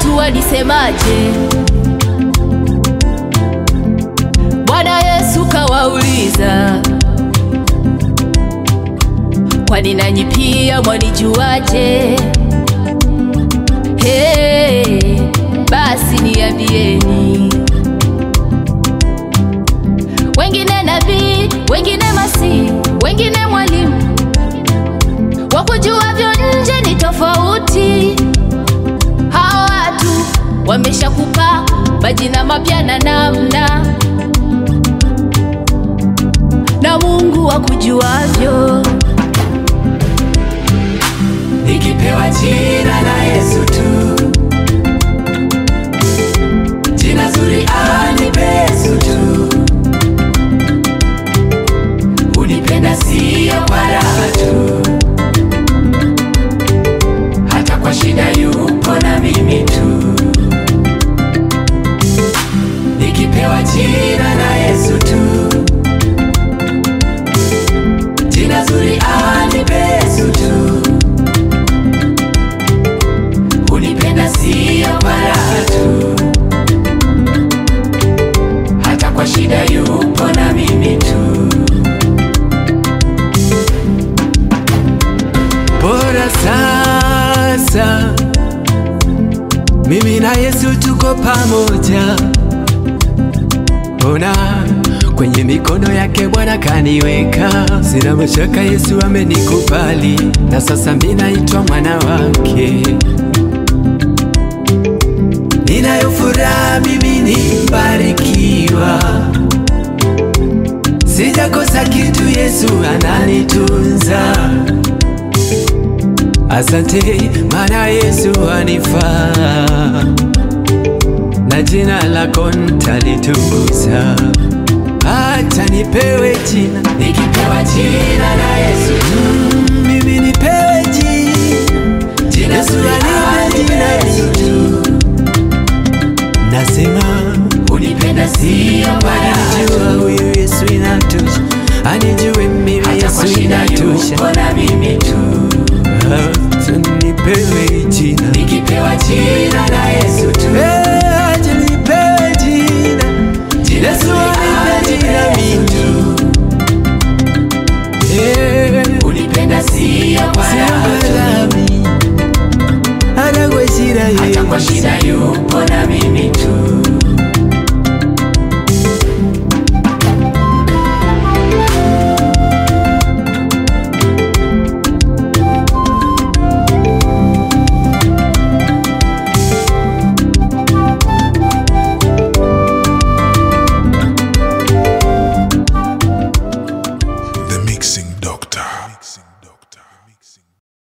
watu walisemaje? Bwana Yesu kawauliza, kwani nanyi pia mwanijuaje? Hey, basi niambieni. Wengine nabii, wengine masihi, wengine mwalimu, wakujuavyo nje ni tofauti. Hawa watu wameshakupa majina mapya na namna, na Mungu akujuavyo. Nikipewa jina la Yesu tu, jina zuri anipe Yesu tu, unipenda sio kwa raha tu, hata kwa shida yupo na mimi tu. Nikipewa jina la Yesu tu, jina zuri anipe Yesu tu unipenda sio kwa raha tu, hata kwa shida yupo na mimi tu. Bora sasa mimi na Yesu tuko pamoja, ona kwenye mikono yake Bwana kaniweka, sina mashaka Yesu amenikubali, na sasa mimi naitwa mwana wake. Ninayo furaha mimi ni mbarikiwa, sijakosa kitu, Yesu ananitunza. Asante maana Yesu anifaa, na jina lako nitalitukuza. Acha nipewe jina, nikipewa jina la Yesu mm, mimi nipewe jina, jina Yesu anipe jina Yesu tu Nasema unipenda sio baya, anijua huyu Yesu inatosha, anijue mimi Yesu inatosha, na mimi tu, nipewe jina, nikipewa jina